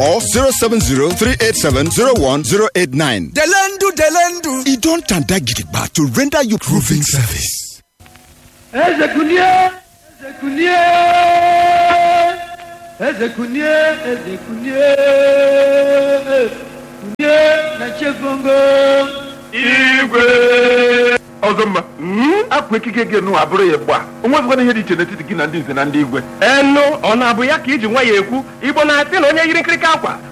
or 070-387-01089. Delendu, Delendu. It don't tanda gidigba to render you proving service. Eze kunie, eze kunie, eze kunie, eze kunie, kunie na chefongo. igwe ọzọ mma apụ ekike gị nụ abụrụ ya gba onwezikwana ihe dị iche n'etiti gị na ndị nze na ndị igwe enu ọ na-abụ ya ka iji nwa ya ekwu igbo na-asị na onye yiri nkirika akwa